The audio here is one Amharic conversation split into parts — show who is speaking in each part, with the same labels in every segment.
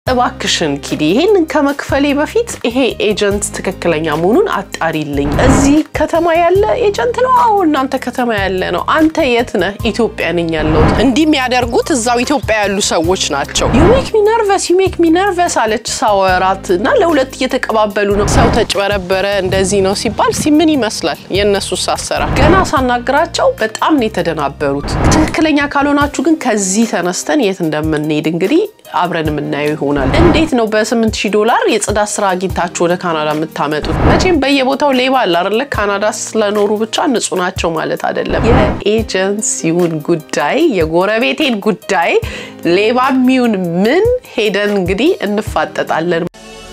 Speaker 1: እባክሽን ኪዲ ይሄንን ከመክፈሌ በፊት ይሄ ኤጀንት ትክክለኛ መሆኑን አጣሪልኝ። እዚህ ከተማ ያለ ኤጀንት ነው? አዎ እናንተ ከተማ ያለ ነው። አንተ የት ነህ? ኢትዮጵያ ነኝ ያለሁት። እንዲህ የሚያደርጉት እዛው ኢትዮጵያ ያሉ ሰዎች ናቸው። ዩሜክ ሚ ነርቨስ ዩሜክ ሚ ነርቨስ አለች ሳወራት እና ለሁለት እየተቀባበሉ ነው። ሰው ተጭበረበረ እንደዚህ ነው ሲባል ሲ ምን ይመስላል የእነሱ አሰራር። ገና ሳናግራቸው በጣም ነው የተደናበሩት። ትክክለኛ ካልሆናችሁ ግን ከዚህ ተነስተን የት እንደምንሄድ እንግዲህ አብረን የምናየው ይሆናል። እንዴት ነው በ8000 ዶላር የጽዳት ስራ አግኝታችሁ ወደ ካናዳ የምታመጡት? መቼም በየቦታው ሌባ አለ አይደለ? ካናዳ ስለኖሩ ብቻ ንጹህ ናቸው ማለት አይደለም። የኤጀንሲውን ጉዳይ የጎረቤቴን ጉዳይ ሌባ የሚሆን ምን ሄደን እንግዲህ እንፋጠጣለን።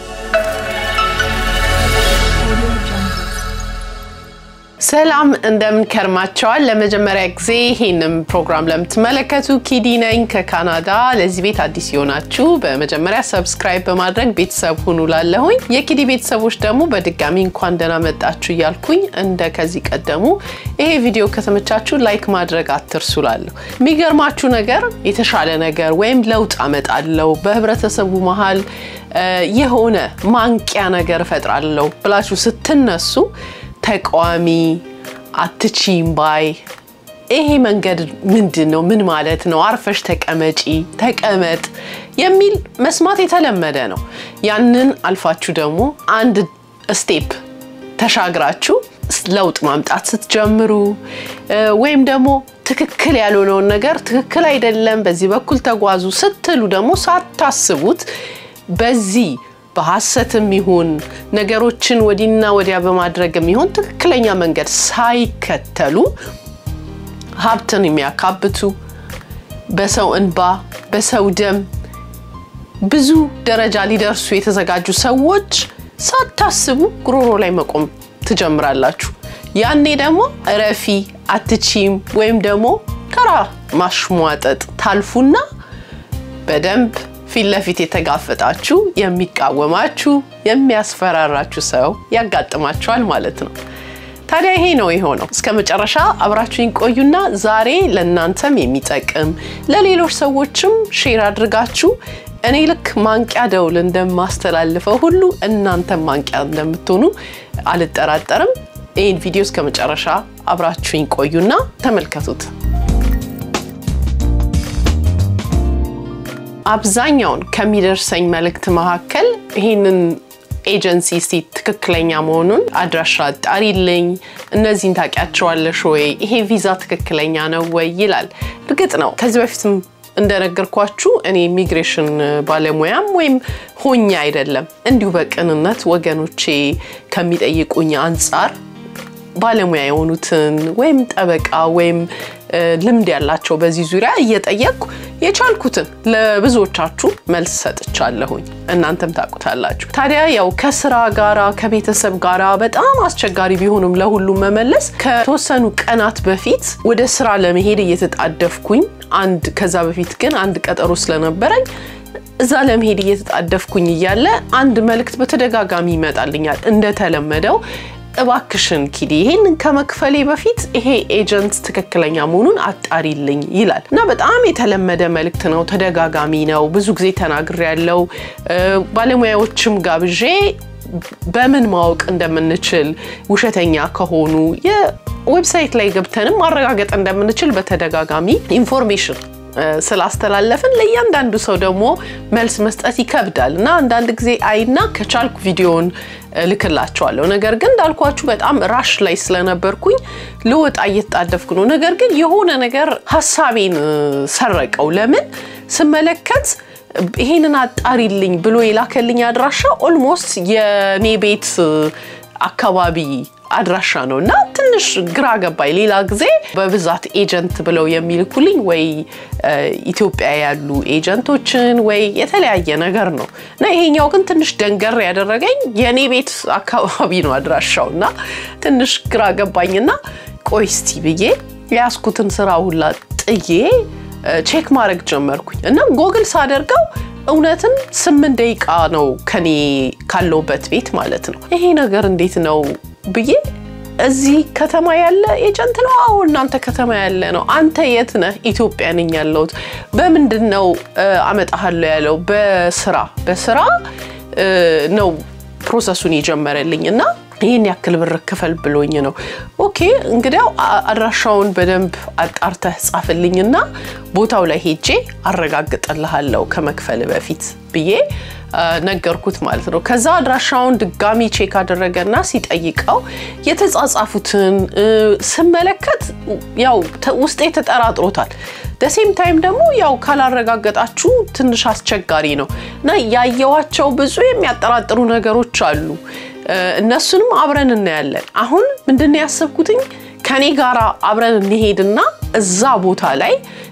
Speaker 1: ሰላም እንደምን ከርማቸዋል። ለመጀመሪያ ጊዜ ይህንም ፕሮግራም ለምትመለከቱ ኪዲ ነኝ ከካናዳ። ለዚህ ቤት አዲስ የሆናችሁ በመጀመሪያ ሰብስክራይብ በማድረግ ቤተሰብ ሁኑ ላለሁኝ። የኪዲ ቤተሰቦች ደግሞ በድጋሚ እንኳን ደህና መጣችሁ እያልኩኝ እንደ ከዚህ ቀደሙ ይሄ ቪዲዮ ከተመቻችሁ ላይክ ማድረግ አትርሱ ላለሁ። የሚገርማችሁ ነገር የተሻለ ነገር ወይም ለውጥ አመጣለሁ በህብረተሰቡ መሀል የሆነ ማንቂያ ነገር እፈጥራለሁ ብላችሁ ስትነሱ ተቃዋሚ አትቺም ባይ ይሄ መንገድ ምንድን ነው? ምን ማለት ነው? አርፈሽ ተቀመጪ፣ ተቀመጥ የሚል መስማት የተለመደ ነው። ያንን አልፋችሁ ደግሞ አንድ ስቴፕ ተሻግራችሁ ለውጥ ማምጣት ስትጀምሩ ወይም ደግሞ ትክክል ያልሆነውን ነገር ትክክል አይደለም፣ በዚህ በኩል ተጓዙ ስትሉ ደግሞ ሳታስቡት በዚህ በሐሰትም ይሁን ነገሮችን ወዲና ወዲያ በማድረግም ይሁን ትክክለኛ መንገድ ሳይከተሉ ሀብትን የሚያካብቱ በሰው እንባ በሰው ደም ብዙ ደረጃ ሊደርሱ የተዘጋጁ ሰዎች ሳታስቡ ጉሮሮ ላይ መቆም ትጀምራላችሁ። ያኔ ደግሞ እረፊ አትቺም ወይም ደግሞ ተራ ማሽሟጠጥ ታልፉና በደንብ ፊት ለፊት የተጋፈጣችሁ የሚቃወማችሁ የሚያስፈራራችሁ ሰው ያጋጥማችኋል ማለት ነው። ታዲያ ይሄ ነው የሆነው። እስከ መጨረሻ አብራችሁኝ ቆዩና ዛሬ ለእናንተም የሚጠቅም ለሌሎች ሰዎችም ሼር አድርጋችሁ እኔ ልክ ማንቂያ ደውል እንደማስተላልፈው ሁሉ እናንተም ማንቂያ እንደምትሆኑ አልጠራጠርም። ይህን ቪዲዮ እስከ መጨረሻ አብራችሁኝ ቆዩና ተመልከቱት። አብዛኛውን ከሚደርሰኝ መልእክት መካከል ይህንን ኤጀንሲ እስቲ ትክክለኛ መሆኑን አድራሻ አጣሪልኝ፣ እነዚህን ታውቂያቸዋለሽ ወይ፣ ይሄ ቪዛ ትክክለኛ ነው ወይ ይላል። እርግጥ ነው ከዚህ በፊትም እንደነገርኳችሁ እኔ ኢሚግሬሽን ባለሙያም ወይም ሆኜ አይደለም፣ እንዲሁ በቅንነት ወገኖቼ ከሚጠይቁኝ አንጻር ባለሙያ የሆኑትን ወይም ጠበቃ ወይም ልምድ ያላቸው በዚህ ዙሪያ እየጠየቅኩ የቻልኩትን ለብዙዎቻችሁ መልስ ሰጥቻለሁኝ። እናንተም ታውቁታላችሁ። ታዲያ ያው ከስራ ጋራ ከቤተሰብ ጋራ በጣም አስቸጋሪ ቢሆንም ለሁሉም መመለስ ከተወሰኑ ቀናት በፊት ወደ ስራ ለመሄድ እየተጣደፍኩኝ አንድ ከዛ በፊት ግን አንድ ቀጠሮ ስለነበረኝ እዛ ለመሄድ እየተጣደፍኩኝ እያለ አንድ መልእክት በተደጋጋሚ ይመጣልኛል እንደተለመደው እባክሽን ኪዲ ይሄንን ከመክፈሌ በፊት ይሄ ኤጀንት ትክክለኛ መሆኑን አጣሪልኝ ይላል እና በጣም የተለመደ መልእክት ነው። ተደጋጋሚ ነው። ብዙ ጊዜ ተናግሬ ያለው ባለሙያዎችም ጋብዤ በምን ማወቅ እንደምንችል ውሸተኛ ከሆኑ የዌብሳይት ላይ ገብተንም ማረጋገጥ እንደምንችል በተደጋጋሚ ኢንፎርሜሽን ስላስተላለፍን ለእያንዳንዱ ሰው ደግሞ መልስ መስጠት ይከብዳል እና አንዳንድ ጊዜ አይና ከቻልኩ ቪዲዮን ልክላቸዋለሁ። ነገር ግን እንዳልኳችሁ በጣም ራሽ ላይ ስለነበርኩኝ ልወጣ እየተጣደፍኩ ነው። ነገር ግን የሆነ ነገር ሀሳቤን ሰረቀው። ለምን ስመለከት ይሄንን አጣሪልኝ ብሎ የላከልኝ አድራሻ ኦልሞስት የኔ ቤት አካባቢ አድራሻ ነው እና ትንሽ ግራ ገባኝ። ሌላ ጊዜ በብዛት ኤጀንት ብለው የሚልኩልኝ ወይ ኢትዮጵያ ያሉ ኤጀንቶችን ወይ የተለያየ ነገር ነው እና ይሄኛው ግን ትንሽ ደንገር ያደረገኝ የእኔ ቤት አካባቢ ነው አድራሻው እና ትንሽ ግራ ገባኝና ቆይ እስቲ ብዬ የያዝኩትን ስራ ሁላ ጥዬ ቼክ ማድረግ ጀመርኩኝ እና ጎግል ሳደርገው እውነትም ስምንት ደቂቃ ነው ከኔ ካለውበት ቤት ማለት ነው። ይሄ ነገር እንዴት ነው ብዬ እዚህ ከተማ ያለ ኤጀንት ነው? አዎ እናንተ ከተማ ያለ ነው። አንተ የት ነህ? ኢትዮጵያ ነኝ ያለሁት። በምንድን ነው አመጣሃለሁ ያለው? በስራ በስራ ነው ፕሮሰሱን የጀመረልኝ እና ይህን ያክል ብር ክፈል ብሎኝ ነው። ኦኬ እንግዲያው አድራሻውን በደንብ አጣርተህ ጻፍልኝና ቦታው ላይ ሄጄ አረጋግጥልሃለሁ ከመክፈል በፊት ብዬ ነገርኩት ማለት ነው። ከዛ አድራሻውን ድጋሚ ቼክ አደረገና ሲጠይቀው የተጻጻፉትን ስመለከት ያው ውስጤ ተጠራጥሮታል። ደሴም ታይም ደግሞ ያው ካላረጋገጣችሁ ትንሽ አስቸጋሪ ነው እና ያየዋቸው ብዙ የሚያጠራጥሩ ነገሮች አሉ። እነሱንም አብረን እናያለን። አሁን ምንድን ነው ያሰብኩትኝ ከኔ ጋር አብረን እንሄድና እዛ ቦታ ላይ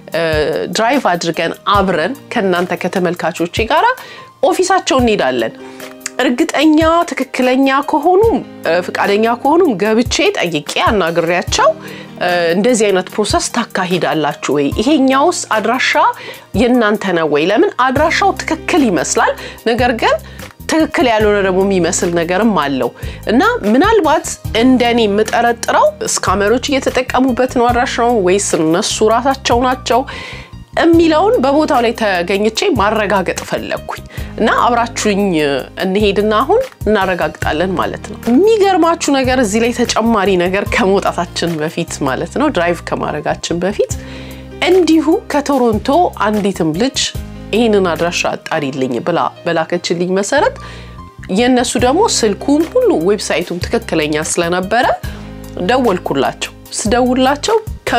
Speaker 1: ድራይቭ አድርገን አብረን ከእናንተ ከተመልካቾቼ ጋር ኦፊሳቸው እንሄዳለን። እርግጠኛ ትክክለኛ ከሆኑም ፍቃደኛ ከሆኑም ገብቼ ጠይቄ አናግሬያቸው እንደዚህ አይነት ፕሮሰስ ታካሂዳላችሁ ወይ? ይሄኛውስ አድራሻ የእናንተ ነው ወይ? ለምን አድራሻው ትክክል ይመስላል፣ ነገር ግን ትክክል ያልሆነ ደግሞ የሚመስል ነገርም አለው እና ምናልባት እንደኔ የምጠረጥረው ስካመሮች እየተጠቀሙበት ነው አድራሻውን ወይስ እነሱ ራሳቸው ናቸው የሚለውን በቦታው ላይ ተገኝቼ ማረጋገጥ ፈለግኩኝ እና አብራችሁኝ እንሄድና አሁን እናረጋግጣለን ማለት ነው። የሚገርማችሁ ነገር እዚህ ላይ ተጨማሪ ነገር ከመውጣታችን በፊት ማለት ነው ድራይቭ ከማድረጋችን በፊት እንዲሁ ከቶሮንቶ አንዲትም ልጅ ይህንን አድራሻ አጣሪልኝ ብላ በላከችልኝ መሰረት የእነሱ ደግሞ ስልኩም ሁሉ ዌብሳይቱም ትክክለኛ ስለነበረ ደወልኩላቸው። ስደውላቸው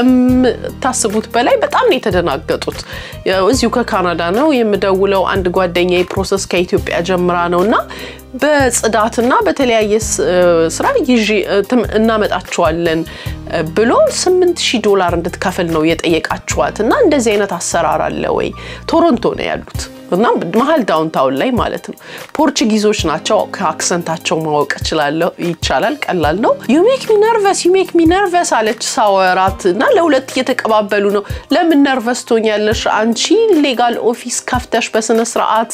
Speaker 1: ከምታስቡት በላይ በጣም ነው የተደናገጡት። እዚሁ ከካናዳ ነው የምደውለው። አንድ ጓደኛ ፕሮሰስ ከኢትዮጵያ ጀምራ ነው እና በጽዳትና በተለያየ ስራ ይዤ እናመጣችኋለን ብሎ ስምንት ሺህ ዶላር እንድትከፍል ነው የጠየቃችኋት እና እንደዚህ አይነት አሰራር አለ ወይ? ቶሮንቶ ነው ያሉት እና መሀል ዳውንታውን ላይ ማለት ነው። ፖርቹጊዞች ናቸው። ከአክሰንታቸው ማወቅ እችላለሁ ይቻላል። ቀላል ነው። ዩሜክ ሚ ነርቨስ ዩሜክ ሚ ነርቨስ አለች ሳወራት እና ለሁለት እየተቀባበሉ ነው። ለምን ነርቨስ ትሆኛለሽ? አንቺ ሌጋል ኦፊስ ከፍተሽ በስነ ስርዓት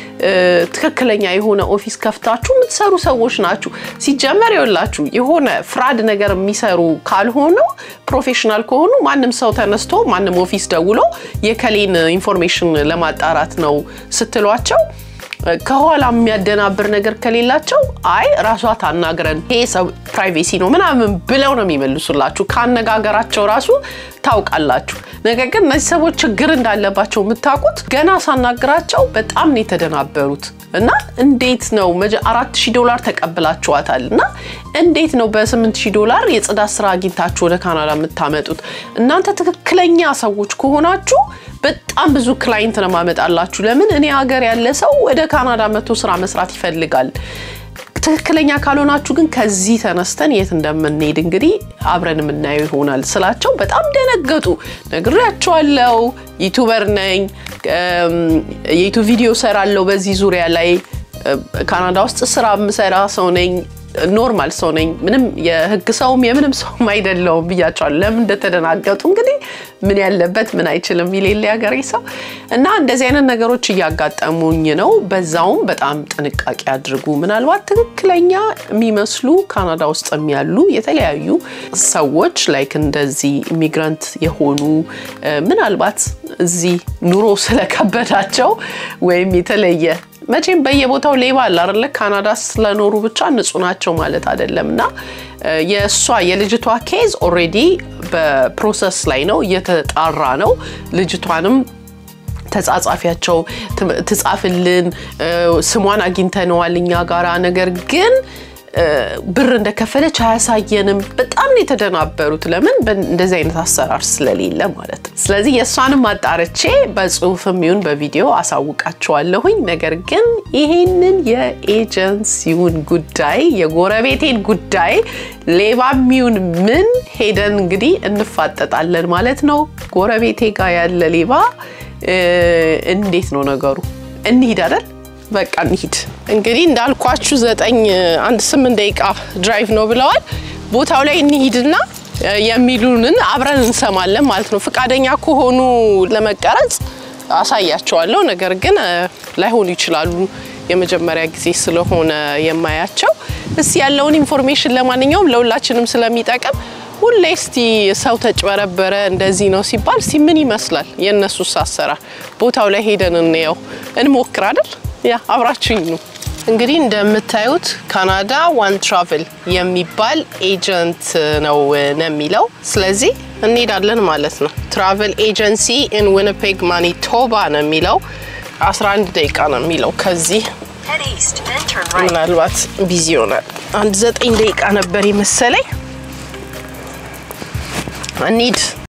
Speaker 1: ትክክለኛ የሆነ ኦፊስ ከፍታችሁ የምትሰሩ ሰዎች ናችሁ። ሲጀመር ይኸውላችሁ የሆነ ፍራድ ነገር የሚሰሩ ካልሆኑ ፕሮፌሽናል ከሆኑ ማንም ሰው ተነስቶ ማንም ኦፊስ ደውሎ የከሌን ኢንፎርሜሽን ለማጣራት ነው ስትሏቸው ከኋላ የሚያደናብር ነገር ከሌላቸው አይ ራሷ ታናግረን ይሄ ሰው ፕራይቬሲ ነው ምናምን ብለው ነው የሚመልሱላችሁ። ከአነጋገራቸው ራሱ ታውቃላችሁ። ነገር ግን እነዚህ ሰዎች ችግር እንዳለባቸው የምታውቁት ገና ሳናግራቸው በጣም ነው የተደናበሩት። እና እንዴት ነው አራት ሺህ ዶላር ተቀብላችኋታል እና እንዴት ነው በስምንት ሺህ ዶላር የጽዳት ስራ አግኝታችሁ ወደ ካናዳ የምታመጡት? እናንተ ትክክለኛ ሰዎች ከሆናችሁ በጣም ብዙ ክላይንት ነው ማመጣላችሁ። ለምን እኔ ሀገር ያለ ሰው ወደ ካናዳ መቶ ስራ መስራት ይፈልጋል። ትክክለኛ ካልሆናችሁ ግን ከዚህ ተነስተን የት እንደምንሄድ እንግዲህ አብረን የምናየው ይሆናል ስላቸው በጣም ደነገጡ። ነግሬያቸዋለሁ፣ ዩቱበር ነኝ፣ የዩቱብ ቪዲዮ ሰራለሁ በዚህ ዙሪያ ላይ ካናዳ ውስጥ ስራ የምሰራ ሰው ነኝ ኖርማል ሰው ነኝ። ምንም የህግ ሰውም የምንም ሰውም አይደለውም ብያቸዋለሁ። ለምን እንደተደናገጡ እንግዲህ ምን ያለበት ምን አይችልም ይሌለ ሀገሬ ሰው እና እንደዚህ አይነት ነገሮች እያጋጠሙኝ ነው። በዛውም በጣም ጥንቃቄ አድርጉ። ምናልባት ትክክለኛ የሚመስሉ ካናዳ ውስጥ ያሉ የተለያዩ ሰዎች ላይክ እንደዚህ ኢሚግራንት የሆኑ ምናልባት እዚህ ኑሮ ስለከበዳቸው ወይም የተለየ መቼም በየቦታው ሌባ አለ አይደለ? ካናዳ ስለኖሩ ብቻ ንጹህ ናቸው ማለት አይደለም። እና የእሷ የልጅቷ ኬዝ ኦልሬዲ በፕሮሰስ ላይ ነው፣ እየተጣራ ነው። ልጅቷንም ተጻጻፊያቸው ትጻፍልን፣ ስሟን አግኝተነዋል እኛ ጋራ ነገር ግን ብር እንደከፈለች አያሳየንም። በጣም ነው የተደናበሩት። ለምን እንደዚህ አይነት አሰራር ስለሌለ ማለት ነው። ስለዚህ የእሷንም አጣርቼ በጽሁፍም ይሁን በቪዲዮ አሳውቃቸዋለሁኝ። ነገር ግን ይሄንን የኤጀንሲውን ጉዳይ የጎረቤቴን ጉዳይ ሌባም ይሁን ምን ሄደን እንግዲህ እንፋጠጣለን ማለት ነው። ጎረቤቴ ጋር ያለ ሌባ እንዴት ነው ነገሩ? እንሂድ አይደል? በቃ እንሂድ። እንግዲህ እንዳልኳችሁ ዘጠኝ አንድ ስምንት ደቂቃ ድራይቭ ነው ብለዋል። ቦታው ላይ እንሂድና የሚሉንን አብረን እንሰማለን ማለት ነው። ፈቃደኛ ከሆኑ ለመቀረጽ አሳያቸዋለሁ። ነገር ግን ላይሆኑ ይችላሉ። የመጀመሪያ ጊዜ ስለሆነ የማያቸው እስቲ ያለውን ኢንፎርሜሽን ለማንኛውም ለሁላችንም ስለሚጠቅም ሁሌ እስቲ ሰው ተጭበረበረ እንደዚህ ነው ሲባል እስቲ ምን ይመስላል የእነሱስ አሰራር ቦታው ላይ ሄደን እንየው እንሞክር አይደል? ያ አብራችሁኝ ነው። እንግዲህ እንደምታዩት ካናዳ ዋን ትራቭል የሚባል ኤጀንት ነው ነው የሚለው ስለዚህ እንሄዳለን ማለት ነው። ትራቨል ኤጀንሲ ኢን ዊኒፔግ ማኒቶባ ነው የሚለው 11 ደቂቃ ነው የሚለው ከዚህ
Speaker 2: Head east, then turn right.
Speaker 1: ምናልባት ቢዚ ይሆናል። አንድ ዘጠኝ ደቂቃ ነበር የመሰለኝ። እንሂድ።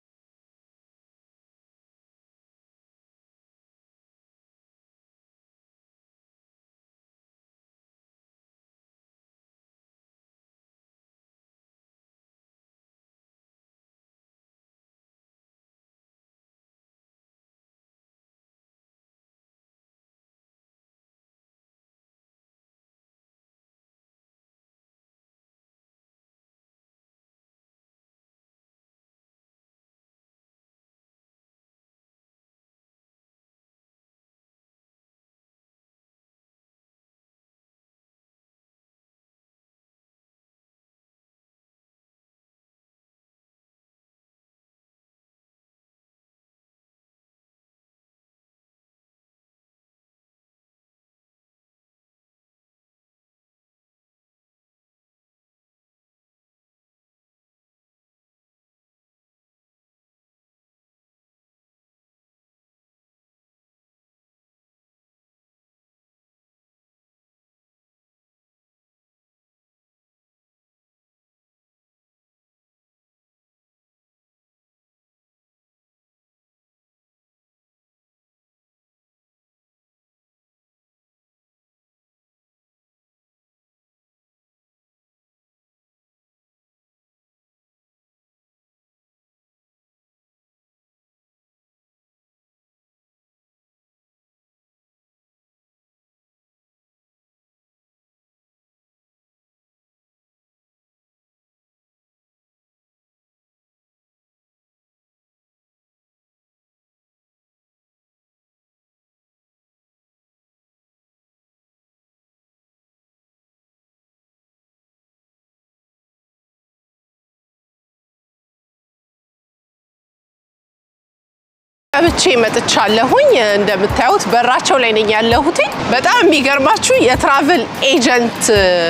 Speaker 1: ገብቼ መጥቻለሁኝ። እንደምታዩት በራቸው ላይ ነኝ ያለሁት። በጣም የሚገርማችሁ የትራቭል ኤጀንት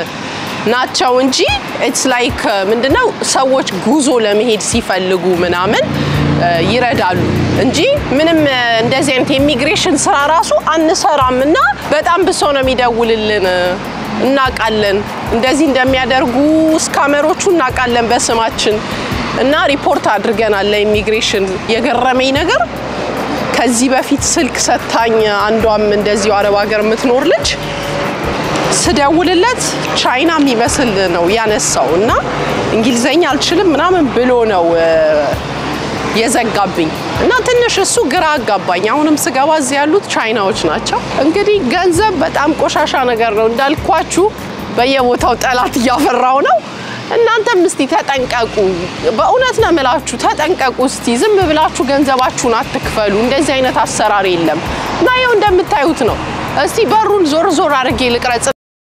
Speaker 1: ናቸው እንጂ ኢትስ ላይክ ምንድነው ሰዎች ጉዞ ለመሄድ ሲፈልጉ ምናምን ይረዳሉ እንጂ ምንም እንደዚህ አይነት የኢሚግሬሽን ስራ ራሱ አንሰራም እና በጣም ብሶ ነው የሚደውልልን። እናውቃለን እንደዚህ እንደሚያደርጉ ስካመሮቹ እናውቃለን በስማችን እና ሪፖርት አድርገናል ለኢሚግሬሽን። የገረመኝ ነገር ከዚህ በፊት ስልክ ሰታኝ አንዷም እንደዚሁ አረብ ሀገር የምትኖር ልጅ ስደውልለት ቻይና የሚመስል ነው ያነሳው እና እንግሊዘኛ አልችልም ምናምን ብሎ ነው የዘጋብኝ እና ትንሽ እሱ ግራ አጋባኝ። አሁንም ስገባ እዚህ ያሉት ቻይናዎች ናቸው። እንግዲህ ገንዘብ በጣም ቆሻሻ ነገር ነው እንዳልኳችሁ፣ በየቦታው ጠላት እያፈራው ነው። እናንተም እስቲ ተጠንቀቁ። በእውነት ነው የምላችሁ፣ ተጠንቀቁ። እስቲ ዝም ብላችሁ ገንዘባችሁን አትክፈሉ። እንደዚህ አይነት አሰራር የለም እና ይኸው እንደምታዩት ነው። እስቲ በሩን ዞር ዞር አድርጌ ልቅረጽ።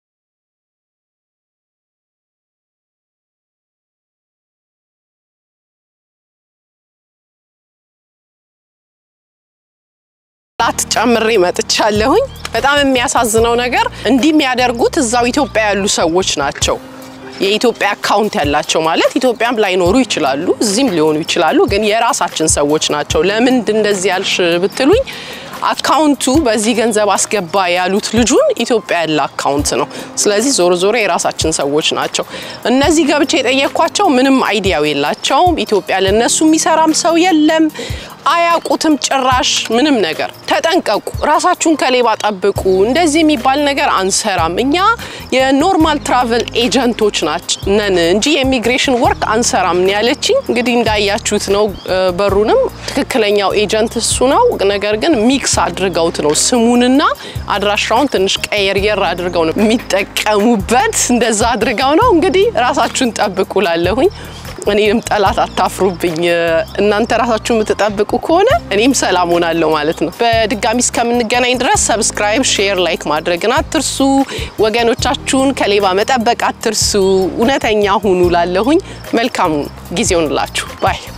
Speaker 1: ላት ጨምሬ መጥቻለሁኝ። በጣም የሚያሳዝነው ነገር እንዲህ የሚያደርጉት እዛው ኢትዮጵያ ያሉ ሰዎች ናቸው። የኢትዮጵያ አካውንት ያላቸው ማለት ኢትዮጵያም ላይኖሩ ይችላሉ፣ እዚህም ሊሆኑ ይችላሉ። ግን የራሳችን ሰዎች ናቸው። ለምን እንደዚህ ያልሽ ብትሉኝ አካውንቱ በዚህ ገንዘብ አስገባ ያሉት ልጁን ኢትዮጵያ ያለ አካውንት ነው። ስለዚህ ዞሮ ዞሮ የራሳችን ሰዎች ናቸው። እነዚህ ገብቼ የጠየኳቸው ምንም አይዲያው የላቸውም። ኢትዮጵያ ለነሱ የሚሰራም ሰው የለም። አያውቁትም ጭራሽ ምንም ነገር። ተጠንቀቁ፣ ራሳችሁን ከሌባ ጠብቁ። እንደዚህ የሚባል ነገር አንሰራም። እኛ የኖርማል ትራቨል ኤጀንቶች ነን እንጂ የኢሚግሬሽን ወርክ አንሰራም ነው ያለችኝ። እንግዲህ እንዳያችሁት ነው። በሩንም ትክክለኛው ኤጀንት እሱ ነው። ነገር ግን ሚክስ አድርገውት ነው ስሙንና አድራሻውን ትንሽ ቀየርየር አድርገው ነው የሚጠቀሙበት። እንደዛ አድርገው ነው እንግዲህ ራሳችሁን ጠብቁ ላለሁኝ እኔም ጠላት አታፍሩብኝ። እናንተ ራሳችሁ የምትጠብቁ ከሆነ እኔም ሰላም ሆናለሁ ማለት ነው። በድጋሚ እስከምንገናኝ ድረስ ሰብስክራይብ፣ ሼር፣ ላይክ ማድረግን አትርሱ። ወገኖቻችሁን ከሌባ መጠበቅ አትርሱ። እውነተኛ ሁኑ ላለሁኝ መልካሙ ጊዜውን ላችሁ ባይ